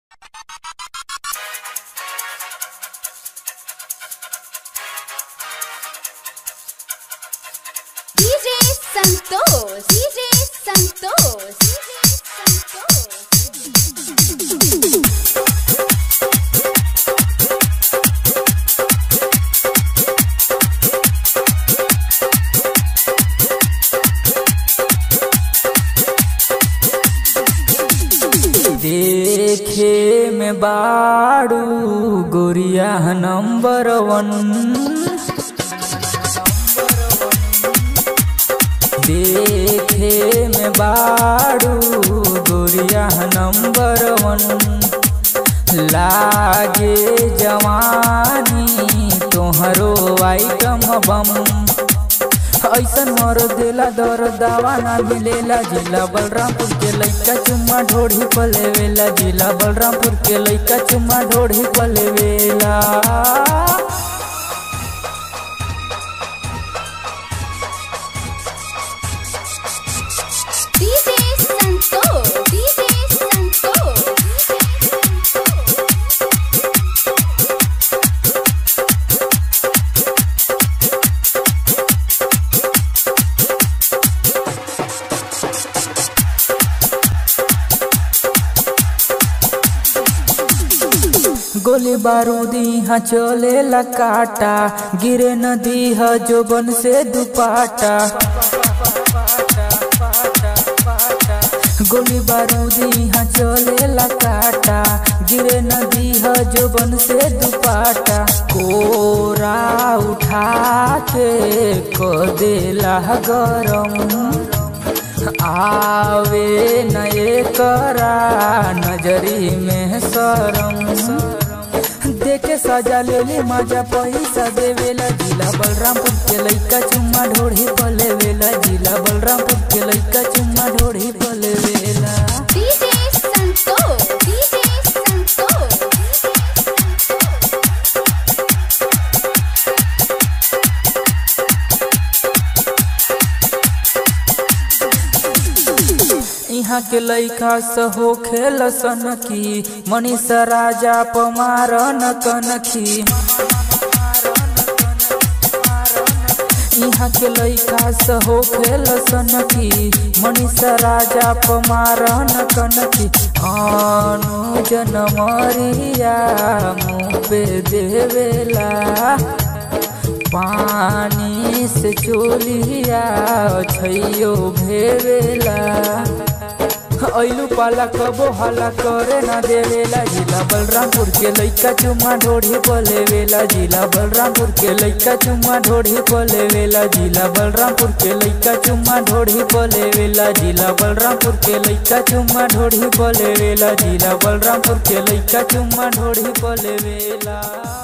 DJ Santos, DJ Santos, DJ Santos. देखे में बाड़ू गोरिया नंबर वन देखे में बाड़ू गोरिया नंबर वन लागे जवानी तोहरो आइटम बम ऐसन मर देला दर दावा ना मिलेला जिला बलरामपुर के लइका चुम्मा ढोढ़ी पलेवेला जिला बलरामपुर के लइका चुम्मा ढोढ़ी पलेवेला DJ Santos, DJ Santos. गोली बारूद यहाँ चलेला काटा गिरे नदी ह जोबन से दुपाटा गोली बारूद यहाँ चलेला काटा गिरे नदी ह जोबन से दुपाटा कोरा उठा के क देला गरम आवे नए करा नजरी में शरम देखे सजा लेली मजा पैसा देवेला जिला बलरामपुर के लइका चुम्मा ढोढ़ी पलेवेला जिला बलरामपुर के लइका चुम्मा ढोढ़ी पलेवेला DJ Santos, DJ Santos. यहाँ के लइका सहो खेल सनकी मनीषा राजा पमार न कनखी यहाँ के लइका सहो खेल सनकी मनीषा राजा पमार न कनखी अनुज नमरिया मुँह पे देवेला पानी से चोलिया छैयो भेवेला ऐलू पाला कबो हला करे ना देवेला जिला बलरामपुर के लइका चुम्मा ढोढ़ी पलेवेला जिला बलरामपुर के लइका चुम्मा ढोढ़ी पलेवेला जिला बलरामपुर के लइका चुम्मा ढोढ़ी पलेवेला जिला बलरामपुर के लइका चुम्मा ढोढ़ी पलेवेला जिला बलरामपुर के लइका चुम्मा ढोढ़ी पलेवेला